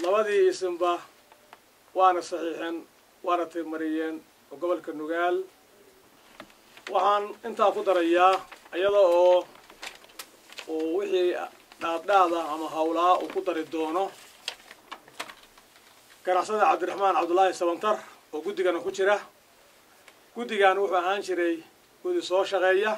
labadii isinba waana saxiixeen waana taymariyeen oo gobolka nugaal waxaan intaa ku darayaa iyada oo uu wixii dhaadhaada ama hawlaa uu ku dari doono ganacsada cabdiraxmaan cabdullaahi sabantar oo guddigana ku jira guddigan wuxuu ahaan jiray guddi soo shaqeeya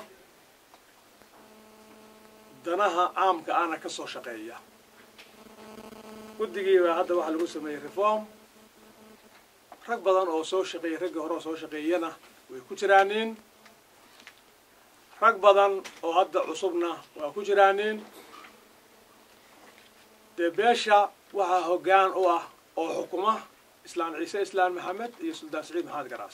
danaha caamka ahna ka soo shaqeeya guddigiibaa hadda waxaa lagu sameeyey reform rag badan oo soo shaqeeyay raggii hore oo soo shaqeeyana way ku jiraanin rag badan oo hadda cusubna waa ku jiraanin dee beesha waxaa hoggaan u ah oo xukuma islaan ciise islaan maxamed iyo suldaan saciid maxamed garaas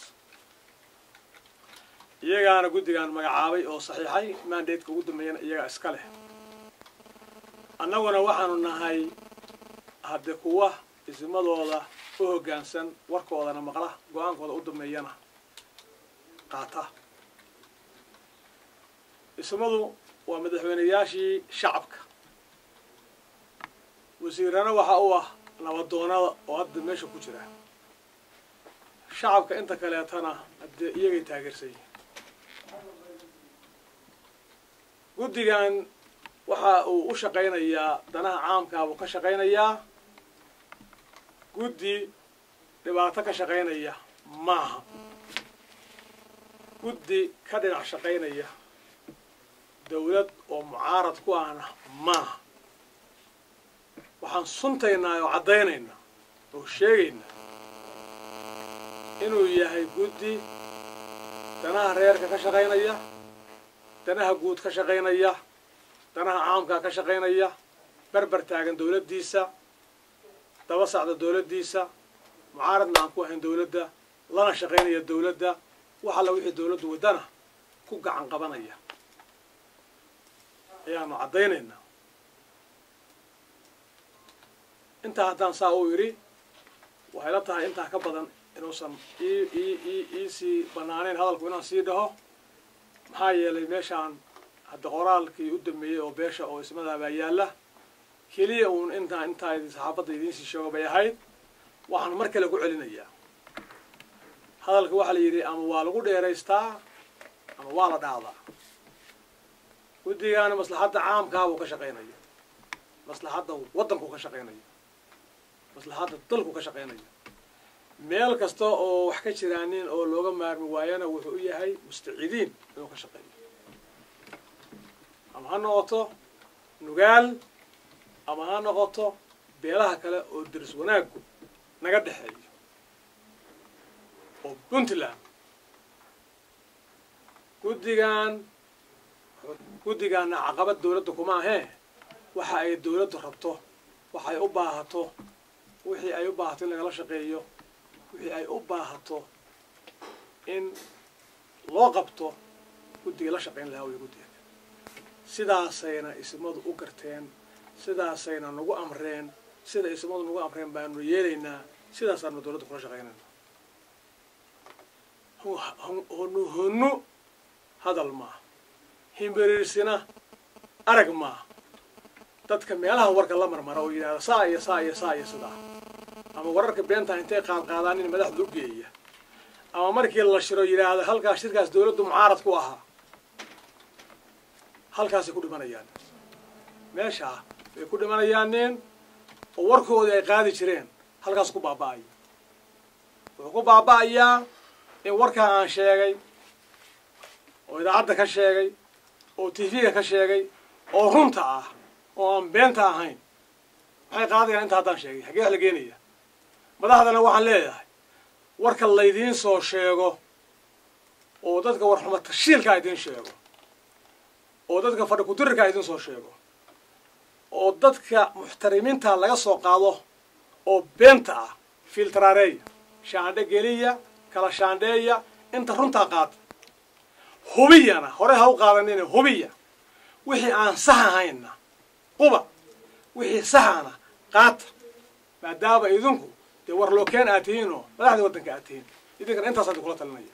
iyagaana guddigan magacaabay oo saxiixay mandatka ugu dambeeyana iyagaa iska leh annaguna waxaanu nahay hadde kuwa isimadooda u hoggaansan warkoodana maqla go-aankooda u dambeeyana qaata ismadu waa madaxweyneyaashii shacabka wasiirana waxa u ah nabadoonada oo hadda meesha ku jira shacabka inta kaleetana haddee iyagay taageersan yihin guddigan waxa uu u shaqaynayaa danaha caamkaa buu ka shaqaynayaa guddi dhibaato ka shaqaynaya maaha guddi ka dhinac shaqaynaya dawlad oo mucaarad ku ahna maaha waxaan suntaynaa oo caddaynaynaa oo sheegaynaa inuu yahay guddi danaha reerka ka shaqaynaya danaha guud ka shaqaynaya danaha caamkaa ka shaqaynaya berber taagan dawladdiisa daba sacda dawladdiisa mucaaradna aan ku ahayn dawladda lana shaqaynaya dawladda wax alla wixii dawladdu waddana ku gacan qabanaya ayaanu caddaynaynaa intaa haddaan saa uu idhi waxay la tahay intaa ka badan inuusan ii ii ii iisii bannaanayn hadalku inaan sii dhaho maxaa yeelay meeshaan hadda qoraalkii u dambeeyey oo beesha oo ismadaabaa yaalla keliya uun intaa intaa saxaafadda idiinsii sheego bay ahayd waxaan mar kale ku celinayaa hadalka waxaa la yidhi ama waa lagu dheeraystaa ama waa la dhaadaa guddigaana maslaxadda caamkaabuu ka shaqaynaya maslaxadda waddanku ka shaqaynaya maslaxadda dalku ka shaqaynaya meel kasta oo wax ka jiraanin oo looga maarmi waayana wuxuu u yahay mustacidiin inuu ka shaqeeyo ama ha noqoto nugaal ama ha noqoto beelaha kale oo daris wanaaggu naga dhexeeyo oo puntland guddigan guddigaana caqabad dawladda kuma ahee waxa ay dawladdu rabto waxa ay u baahato wixii ay u baahato in lagala shaqeeyo wixii ay u baahato in loo qabto guddiga la shaqayn lahaa way guddiga sidaasayna ismadu u garteen sidaasayna nagu amreen sida ismadu nagu amreen baanu yeelaynaa sidaasaanu dawladda kula shaqaynayna honu honu hadal maaha himbiriirsina arag maaha dadka meelaha warka la marmara oo yidhahda saa iyo saa iyo saa iyo sidaa ama wararka beentaa intay qaadqaadaan in madaxda u geeya ama markii la shiro yidhaahda halkaas shirkaas dawladdu mucaarad ku ahaa halkaasay ku dhimanayaan meeshaa bay ku dhimanayaaneen oo warkoodii ay qaadi jireen halkaas ku baaba'aya wuxuu ku baaba'ayaa in warkaa aan sheegay oo idaacadda ka sheegay oo tv-ga ka sheegay oo runta ah oo aan beenta ahayn maxay qaadayaan inta haddaan sheegay xaggee wax la geenaya madaxdana waxaan leeyahay warka laydiin soo sheego oo dadka warxuma tashiilkaa idiin sheego oo dadka fadhi kudirirkaa idiin soo sheego oo dadka muxtarimiinta laga soo qaado oo beenta ah filtraareeya shaandhe geliya kala shaandheeya inta runtaa qaata hubiyana hore ha u qaadanina hubiya wixii aan sax ahayna quba wixii saxana qaata maadaama idinku dee war lookeen aad tihiin oo madaxdii waddanka aad tihiin idinkana intaas aan kula talinaya